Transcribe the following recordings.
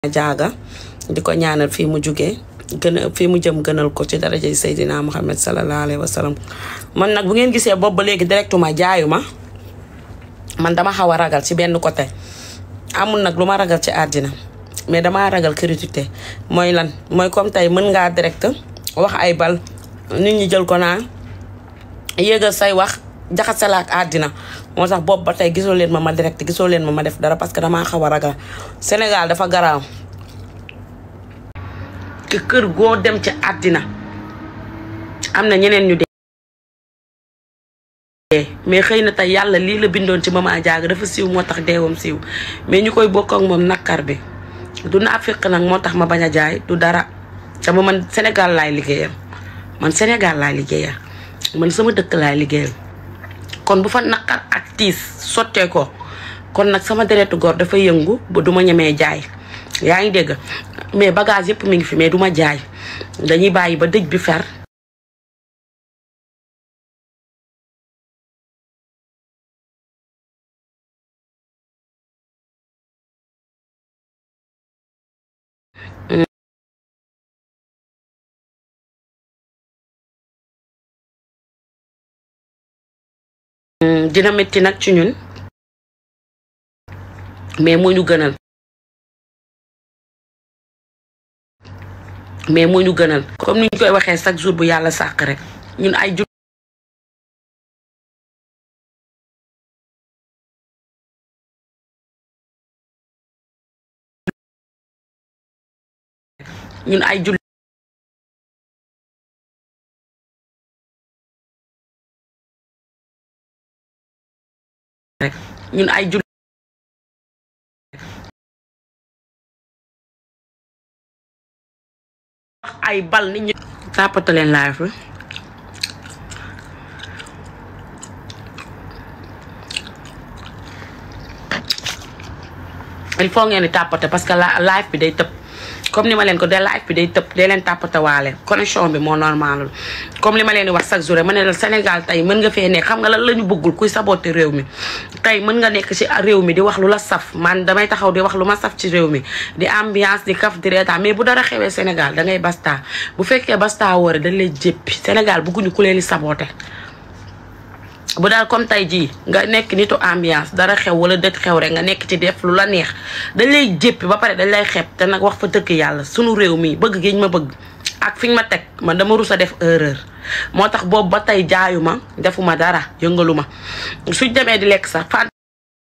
jaaga di ko ñaanal fii mu jugee gën a fii mu jëm gënal ko ci darajay Seydina Muhammad sallallahu alayhi wa sallam man nag bu ngeen gisee boobu ba léegi directement jaayu ma man dama xaw a ragal ci benn côté amul nag lu ma ragal ci àddina mais damaa ragal critique mooy lan mooy comme tey mën ngaa direct wax ay bal nit ñi jël ko naan yéegal say wax jaxasala ak àddina moo tax boobu ba tey gisoo leen ma ma direct gisoo leen ma ma def dara parce que damaa xaw a ragal Sénégal dafa garaaw te kër goo dem ci àddina am na ñeneen ñu dee mais xëy na tey yàlla lii la bindoon ci Mama Diaga dafa siiw moo tax deewam siiw mais ñu koy bokk ak moom nakkar bi du naa fekk nag moo tax ma bañ a jaay du dara dama man Sénégal laay liggéeyal man Sénégal laay liggéeyal man sama dëkk laay liggéeyal kon bu fa naqar ak tiis sottee ko kon nag sama deretu góor dafa yëngu ba du ma ñemee jaay yaa ngi dégg mais bagage yëpp mi ngi fi mais du ma jaay dañuy bàyyi ba dëj bi fer dina métti nag ci ñun mais moo ñu gënal mais moo ñu gënal comme ni ñu koy waxee chaque jour bu yàlla sàq rek ñun ay jul ñun ay jul rek ñun ay jul ay bal nit ñi tàppata leen live bi il faut ngeen di tàppate parce que la live bi day tëb comme ni ma leen ko de live bi day tëb dee leen tàppate waale connexion bi moo normalul comme li ma leen di wax chaque jour ma ne la Sénégal tey mën nga fee nekk xam nga lan la ñu bëggul kuy saboté réew mi tey mën nga nekk ci réew mi di wax lu la saf man damay taxaw di wax lu ma saf ci réew mi di ambiance di kaf di reetaan mais bu dara xewee Sénégal da ngay basta bu fekkee basta woore dañ lay jéppi Sénégal bëgguñu ku leen di saboté bu daal comme tey jii nga nekk nitu ambiance dara xew wala dëkk xew rek nga nekk ci def lu la neex dañ lay jéppi ba pare dañ lay xeeb te nag wax fa dëkk yàlla sunu réew mi bëgg giñ ma bëgg ak fiñ ma teg man dama rus a def erreur moo tax boobu ba tey jaayu ma defuma dara yëngalu ma suñ demee di lekk sax fant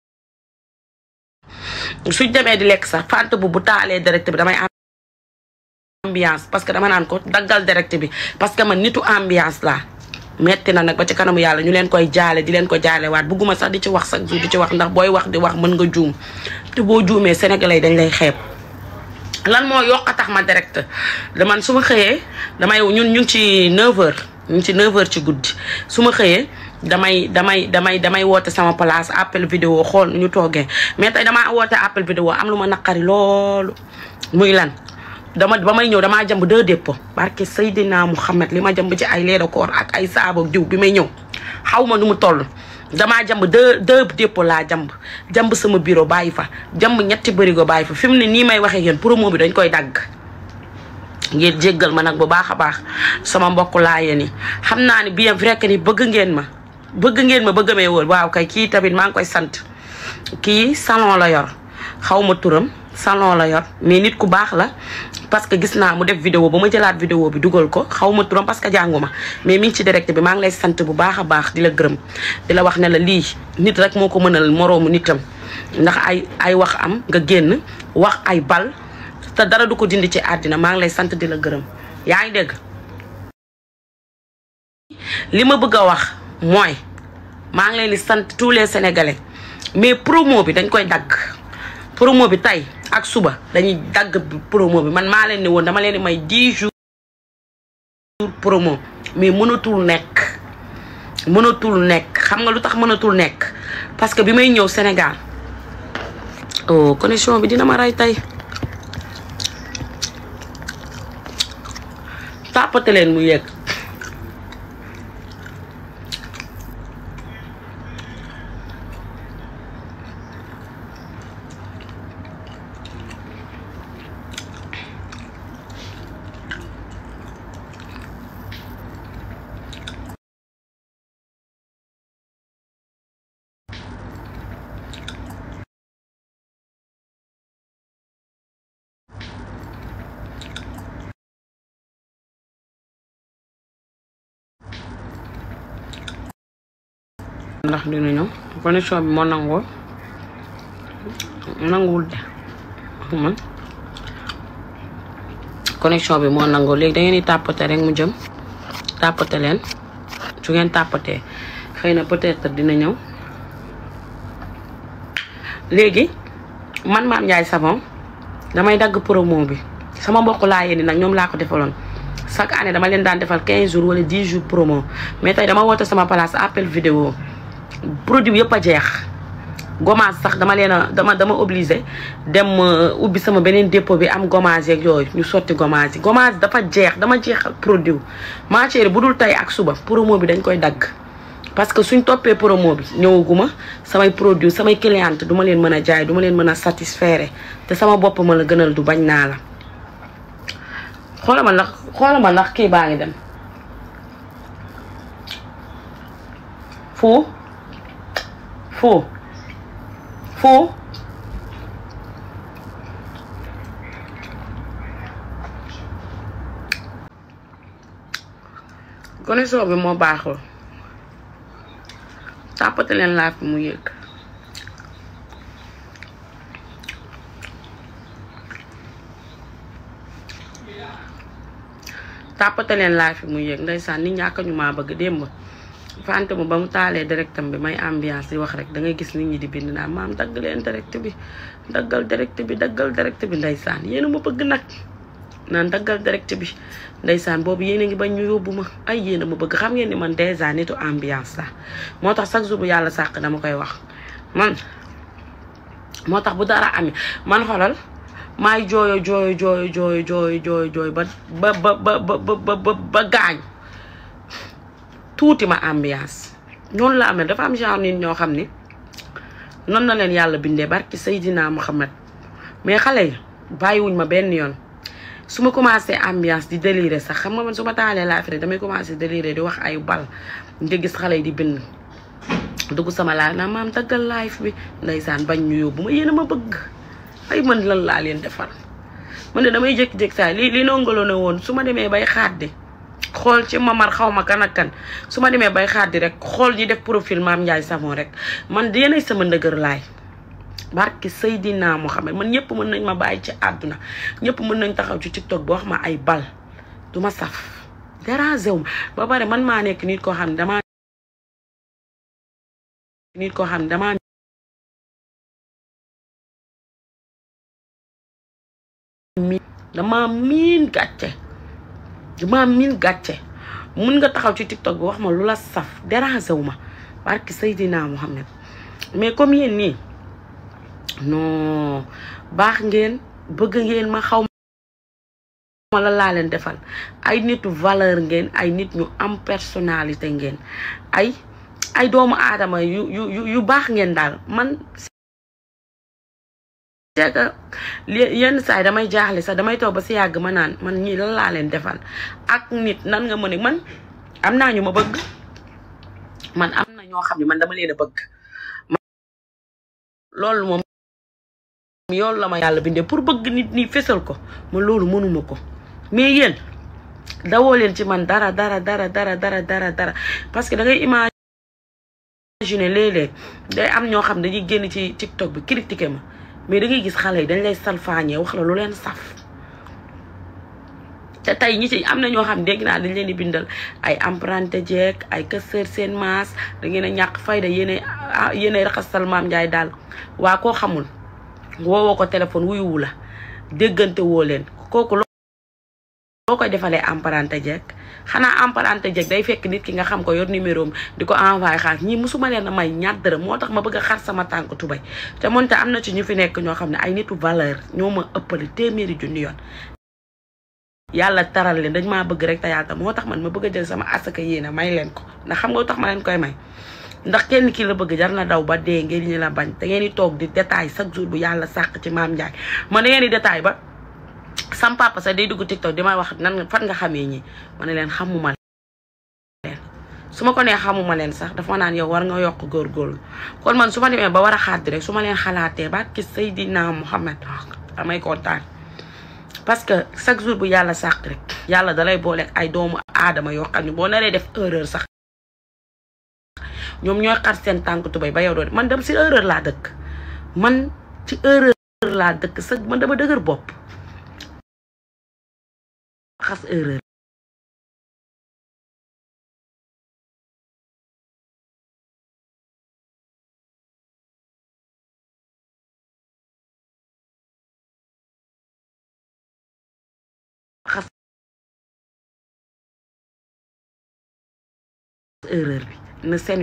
suñ demee di lekk sax fant bu bu taalee direct bi damay ambiance parce que dama naan ko daggal direct bi parce que man nitu ambiance laa metti na nag ba ci kanamu yàlla ñu leen koy jaale di leen ko jaale waat bugguma sax di ci wax sax di ci wax ndax booy wax di wax mën nga juum te boo juumee sénégalais dañ lay xeeb lan moo yokk a tax ma direct man su ma xëyee damay ñun ñu ngi ci 9h ñu ngi ci 9h ci guddi su ma xëyee damay damay damay damay woote sama place appel vidéo xool ñu toogee mais tey damaa woote appel vidéo am lu ma naqari loolu muy lan dama ba may ñëw damaa jëmb deux dépôt barke Seydina Mouhamed li ma jëmb ci ay leeda koor ak ay saabo jiw bi may ñëw xaw ma nu mu toll damaa jëmb deux deux dépôt laa jëmb jëmb sama bureau bàyyi fa jëmb ñetti bërigo bàyyi fa fi mu ne nii may waxee yéen promo bi dañ koy dagg ngeen jéggal ma nag bu baax a baax sama mbokk laa yéen yi xam naa ni bien vrai que ni bëgg ngeen ma bëgg ngeen ma bëgg mee wóor waaw kay kii tamit maa ngi koy sant kii salon la yor xaw ma turam salon la yor mais nit ku baax la parce que gis naa mu def vidéo ba ma jëlaat vidéo bi dugal ko xaw ma turam parce que jàngu ma mais mi ngi ci direct bi maa ngi lay sant bu baax a baax di la gërëm di la wax ne la lii nit rek moo ko mënal moroomu nitam ndax ay ay wax am nga génn wax ay bal te dara du ko dindi ci àddina maa ngi lay sant di la gërëm yaa ngi dégg li ma bëgg a wax mooy maa ngi leen di sant tous les sénégalais mais promo bi dañ koy dagg promo bi tey ak suba dañuy dagg promo bi man maa leen ni woon dama leen di may 10 jours promo mais mënatul nekk mënatul nekk xam nga lu tax mënatul nekk parce que bi may ñëw Sénégal oh connexion bi dina ma rey tey tàppate leen mu yegg ndax dina ñëw connexion bi moo nangoo nanguwul de man connexion bi moo nangoo léegi da ngeen di tàppate rek mu jëm tàppate leen su ngeen tàppatee xëy na peut-être dina ñëw léegi man Mame Ndiaye Savon damay dagg promo bi sama mbokk laa yéen nag ñoom laa ko defaloon chaque année dama leen daan defal 15 jours wala 10 jours promo mais tey dama woote sama place appel vidéo produit yëpp a jeex gommage sax dama leen a dama dama obligé dem ubbi sama beneen dépôt bi am gommage yeeg yooyu ñu sotti gommage yi gommage dafa jeex dama jeexal produit ma chérie bu dul tey ak suba promo bi dañ koy dagg parce que suñ toppee promo bi ñëwaguma samay produit samay cliente duma leen mën a jaay duma leen mën a satisfaire te sama bopp ma la gënal du bañ naa la xoolal ma ndax xoolal ma ndax kii baa ngi dem fu fu fu connexion bi moo baaxul tàppate leen laaf bi mu yëg tàppate leen laaf bi mu yëg ndeysaan nit ñàkk ñu maa bëgg démb fante mu ba mu taalee directam bi may ambiance di wax rek da ngay gis nit ñi di bind naan maam dagg leen direct bi daggal direct bi daggal direct bi ndeysaan yéen a ma bëgg nag naan daggal direct bi ndeysaan boobu yéen a ngi bañ ñu yóbbu ma ay yéen a ma bëgg xam ngeen ni man dèjà nitu ambiance la moo tax chaque jour bu yàlla sàq dama koy wax man moo tax bu dara amee man xoolal maay jooyo jooyo jooyo jooyo jooyo jooyo jooyo ba ba ba ba ba ba ba gaañ tuuti ma ambiance noonu la amee dafa am genre nit ñoo xam ni noonu na leen yàlla bindee barki Seydina Muhammad mais xale yi bàyyiwuñ ma benn yoon su ma commencé ambiance di déliré sax xam nga man su ma taalee laafire damay commencé déliré di wax ay bal nga gis xale yi di bind dugg sama laaj naa maam daggal live bi ndeysaan bañ ñu yóbbu ma yéen a ma bëgg ay man lan laa leen defal man de damay jékki-jékki saa li li nongalo ne woon su ma demee bay xaaddi xool ci mamar xaw ma kan ak kan su ma demee bay xaaddi rek xool ñi def profil Mame Ndiaye Savon rek man yéenay sama ndëgër laay barki Seydina Mohamed man ñëpp mën nañ ma bàyyi ci àdduna ñëpp mën nañ taxaw ci TikTok ba wax ma ay bal du ma saf dérangé wu ma ba pare man maa nekk nit koo xam ne damaa nit koo xam ne damaa dama miin gàcce dama miin gàcce mun nga taxaw ci TikTok bi wax ma lu la saf dérangé wu ma barki Seydina Mohamed mais comme yéen nii non baax ngeen bëgg ngeen ma xaw ma la laa leen defal ay nitu valeur ngeen ay nit ñu am personnalité ngeen ay ay doomu aadama yu yu yu baax ngeen daal man c'est que yenn saa yi damay jaaxle sax damay toog ba si yàgg ma naan man ñii lan laa leen defal ak nit nan nga mën a man am naa ñu ma bëgg man am na ñoo xam ne man dama leen a bëgg loolu moom yoolu la ma yàlla bindee pour bëgg nit ñi fesal ko ma loolu mënuma ko mais yéen dawoo leen ci man dara dara dara dara dara dara dara parce que da ngay imaginer léeg-léeg day am ñoo xam dañuy génn ci TikTok bi critiqué ma mais da ngay gis xale yi dañ lay salfaañee wax la lu leen saf te tey ñi ci am na ñoo xam dégg naa dañ leen di bindal ay emprunté jeeg ay kësër seen maas da ngeen a ñàkk fayda yéene yéene raxasal Mame Ndiaye daal waa koo xamul woowoo ko téléphone wuyuwu la déggante woo leen kooku loo koy defalee emprunté jeeg xanaa emprunté jeeg day fekk nit ki nga xam ko yor numéro am di ko envoyé xaalis ñii musuma leen a may ñaar dërëm moo tax ma bëgg a xar sama tànk tubay te moonte am na ci ñu fi nekk ñoo xam ne ay nitu valeur ñoo ma ëppale téeméeri junni yoon yàlla taral leen dañ maa bëgg rek te yàlla moo tax man ma bëgg a jël sama asaka yéene may leen ko ndax xam nga tax ma leen koy may ndax kenn ki la bëgg jar na daw ba dee ngeen ñi la bañ da ngeen di toog di détail chaque jour bu yàlla sàq ci Mame Ndiaye man da ngeen di détail ba sam papa sax day dugg TikTok di may wax nan fan nga xamee ñi ma ne leen xamuma leen su ma ko nee xamuma leen sax dafa naan yow war nga yokk góorgóorlu kon man su ma demee ba war a xaati rek su ma leen xalaatee ba ki Seydina Muhammad damay kontaan parce que chaque jour bu yàlla sàq rek yàlla dalay boole ay doomu aadama yoo xam ne boo naree def erreur sax ñoom ñooy xar seen tànk tubay ba yow doo man dem si erreur laa dëkk man ci erreur laa dëkk sa man dama dëgër bopp xas erreur xas erreur bi na seen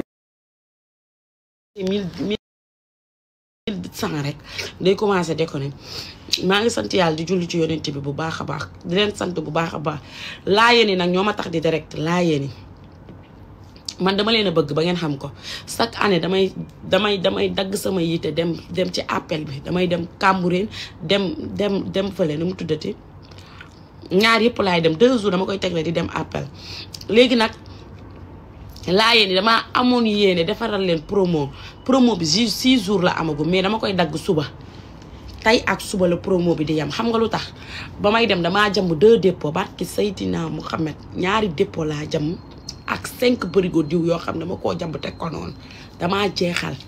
mille mille cent rek day commencé déconné maa ngi sant yàlla di julli ci yonent bi bu baax a baax di leen sant bu baax a baax laayeen yi nag ñoo ma tax di direct laayeen yi man dama leen a bëgg ba ngeen xam ko chaque année damay damay damay dagg sama yite dem dem ci appel bi damay dem Cambérène dem dem dem fële nu mu tuddati ñaar yëpp laay dem deux jours dama koy tegle di dem appel léegi nag laa yéen damaa amoon yéene defaral leen promo promo bi si six jours la amagu mais dama koy dagg suba tey ak suba la promo bi di yem xam nga lu tax ba may dem damaa jàmb deux dépôts barki Seydina Mouhamed ñaari dépôt laa jàmm ak cinq bërigo diw yoo xam ne dama koo jàmb teg ko noonu damaa jeexal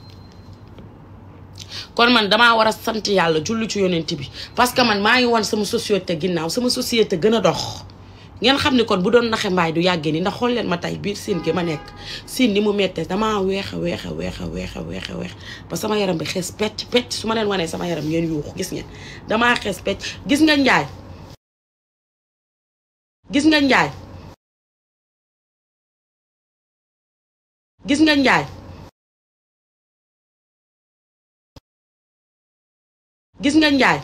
kon man damaa war a sant yàlla jullu ci yonent bi parce que man maa ngi woon sama société ginnaaw sama société gën a dox ngeen xam ni kon bu doon naxe mbaay du yàggee ni ndax xool leen ma tey biir siin gi ma nekk siin ni mu mettee damaa weex a weex a weex a weex a weex a weex ba sama yaram bi xees pecc pecc su ma leen wanee sama yaram ngeen yuuxu gis ngeen damaa xees pecc gis nga njaay gis nga njaay gis nga njaay gis nga njaay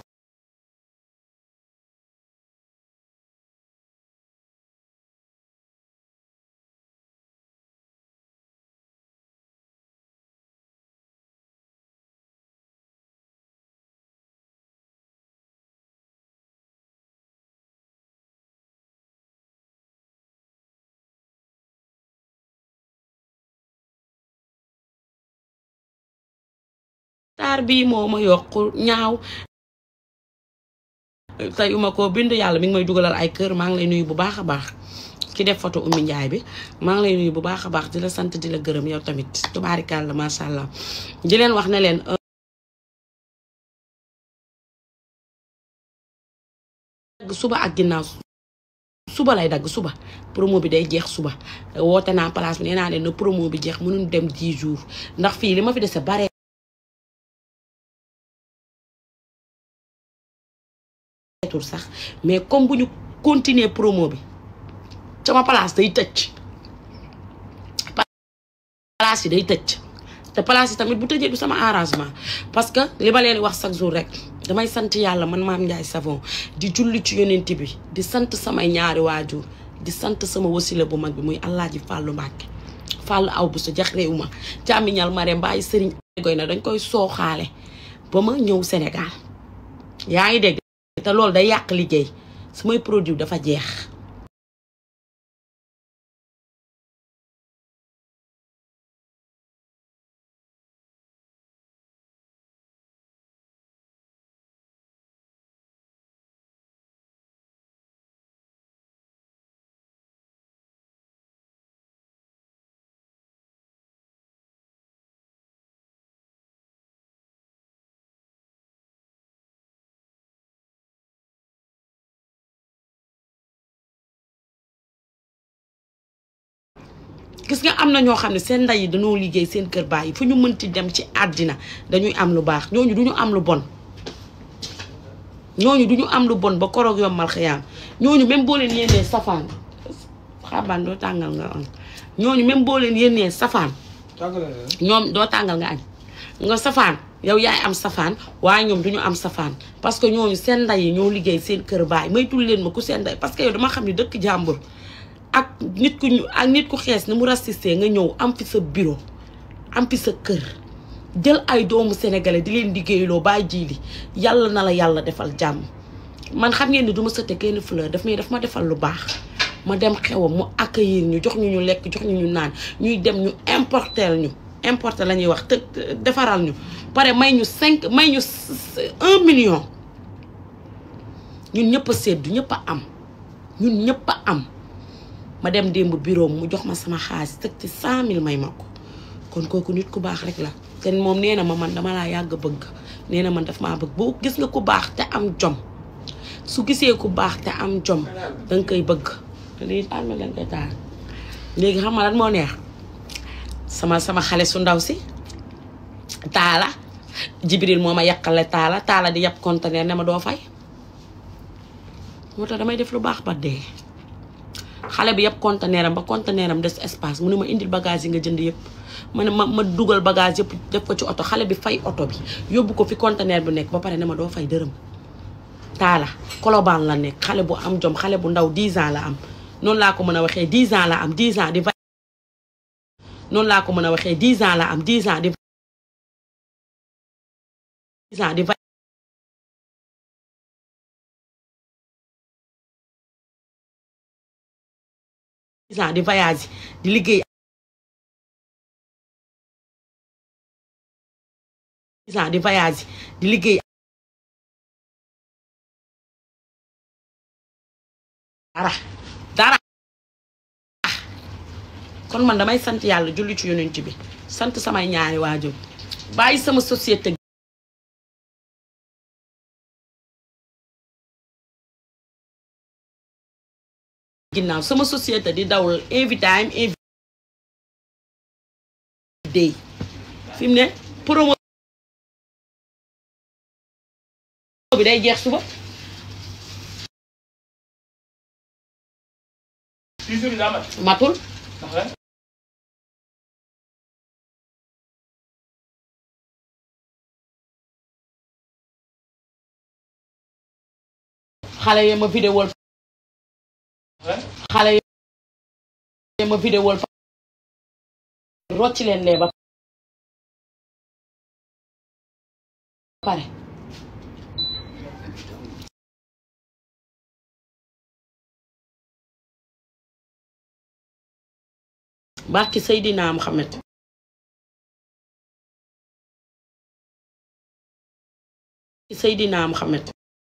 taar bii moo ma yokk ñaaw teyuma ko bind yàlla mi ngi may dugalal ay kër maa ngi lay nuyu bu baax a baax ki def photo Oumy Ndiaye bi maa ngi lay nuyu bu baax a baax di la sant di la gërëm yow tamit tubaarikàlla macha allah di leen wax ne leen dagg suba ak ginnaaw suba lay dagg suba promo bi day jeex suba woote naa place bi nee naa leen na promo bi jeex mënuñ dem 10 jours ndax fii li ma fi dese bare tur sax mais comme bu ñu continuer promo bi sama place day tëj place yi day tëj te place yi tamit bu tëjee du sama arrangement parce que li ma leen wax chaque jour rek damay sant yàlla man maam Ndiaye Savon di julli ci yonent bi di sant samay ñaari waajur di sant sama wasila bu mag bi muy Alaaji Fàllu Mbàkke Fàllu aw bu sa jax réew ma càmmiñal mare mbaayi sëriñ goy na dañ koy sooxaale ba ma ñëw Sénégal yaa ngi dégg te loolu day yàq liggéey samay produit dafa jeex gis nga am na ñoo xam ne seen ndey yi dañoo liggéey seen kër baay yi fu ñu mënti dem ci àddina dañuy am lu baax ñooñu duñu am lu bon ñooñu duñu am lu bon ba koroog yombal xiyaam ñooñu même boo leen yéenee safaan xabaan doo tàngal nga añ ñooñu même boo leen yéenee safaan ñoom doo tàngal nga añ nga safaan yow yaay am safaan waaye ñoom duñu am safaan parce que ñooñu seen ndey yi ñoo liggéey seen kër baay maytul leen ma ku seen ndey parce que yow dama xam ne dëkk jàmbur ak nit ku ñu ak nit ku xees ni mu racisté nga ñëw am fi sa bureau am fi sa kër jël ay doomu sénégalais di leen liggéeyloo bàyyi jiili yàlla na la yàlla defal jàmm man xam ngeen ni du ma sëte kenn fleur daf may daf ma defal lu baax ma dem xewam mu accueillir ñu jox ñu ñu lekk jox ñu ñu naan ñuy dem ñu importer ñu importer la ñuy wax te defaral ñu pare may ñu cinq may ñu un million ñun ñëpp a seddu ñëpp a am ñun ñëpp a am ma dem démb bureau mu jox ma sama xaalis teg ci cent mille may ma ko kon kooku nit ku baax rek la te moom nee na ma man dama laa yàgg bëgg nee na man daf maa bëgg boo gis nga ku baax te am jom su gisee ku baax te am jom danga koy bëgg lii alma lañ koy taal léegi xam nga lan moo neex sama sama xale su ndaw si taala jibril moo ma yàqale taala taala di yàpp conteneur ne ma doo fay moo tax damay def lu baax ba dee xale bi yëpp conteneur am ba conteneur am des espace mu ne ma indil bagage yi nga jënd yëpp ma ne ma ma dugal bagage yëpp def ko ci oto xale bi fay oto bi yóbbu ko fi conteneur bu nekk ba pare ne ma doo fay dërëm taala kolobaan la nekk xale bu am jom xale bu ndaw 10 ans la am noonu laa ko mën a waxee 10 ans la am 10 ans di noonu laa ko mën a waxee 10 ans la am 10 ans di 10 ans di ans di voyage di liggéey ans di voyage di liggéey dara dara kon man damay sant yàlla julli ci yonent bi sant samay ñaari waajur bàyyi sama société ginnaaw sama société di dawal every time every day fi mu ne promo bi day jeex suba matul xale yi ma vidéo xale yi ma vidéo rocci leen lee ba pare barki Seydina Muhammad Seydina Muhammad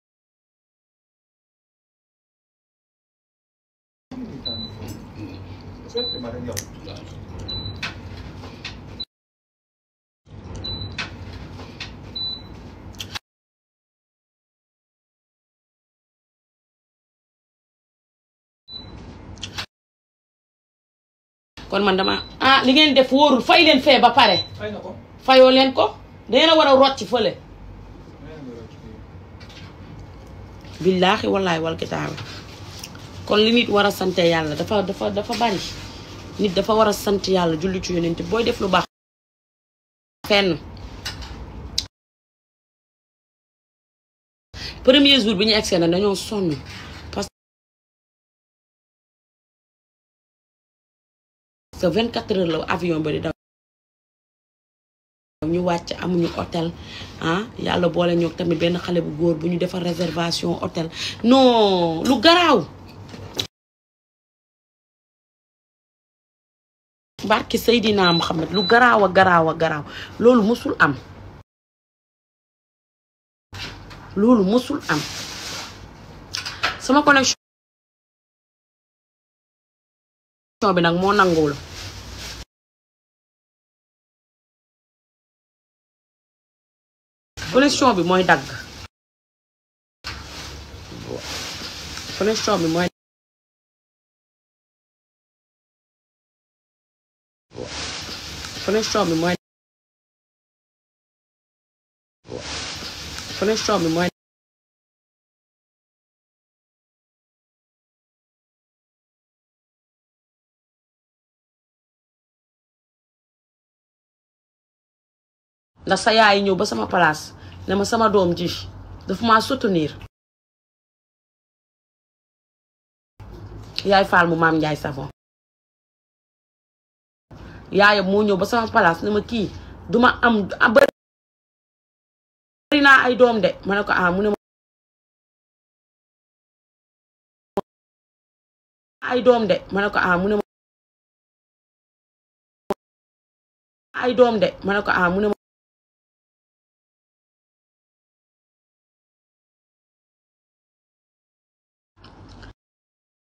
kon man dama ah li ngeen def wóorul fay leen fee ba pare fay nga ko fayoo leen ko dangeen a war a rocc fële billaahi wallaahi wal kitaabi kon li nit war a sante yàlla dafa dafa dafa bari nit dafa war a sant yàlla julli ci yonent booy def lu baax fenn premier jour bi ñu egsee na dañoo sonn parce que 24 heures la avion ba di daw ñu wàcc amuñu hôtel ah yàlla boole ñoo tamit benn xale bu góor bu ñu defar réservation hôtel non lu garaaw barki Seydina Muhammad lu garaaw a garaaw a garaaw loolu musul am loolu musul am sama connexion bi nag moo nanguwul connexion bi mooy dagg connexion bi mooy connexion bi mooy connexion bi mooy ndax sa yaay ñëw ba sama place ne ma sama doom ji dafa ma soutenir yaay faal mu maam Njaay savon yaayam moo ñëw ba sama place ne ma kii duma am bari naa ay doom de ma ne ko ah mu ne ma ay doom de ma ne ko ah mu ne ma ay doom de ma ne ko ah mu ne ma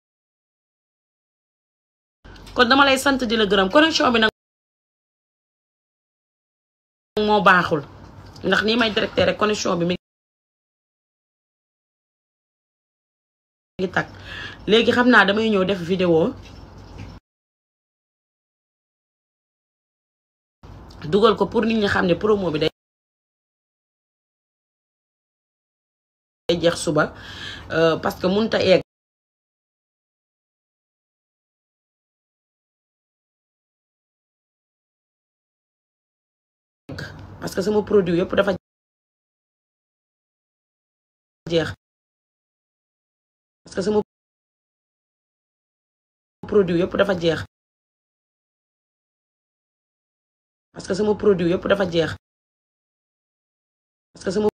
kon dama lay sant di la gërëm connexion bi nag moo baaxul ndax nii may directé rek connexion bi mi ngi tag léegi xam naa damay ñëw def vidéo dugal ko pour nit ñi xam ne promo bi day jeex suba parce que mënut a egg parce que sama produit yëpp dafa jeex parce que sama produit yëpp dafa jeex parce que sama produit yëpp dafa jeex parce que sama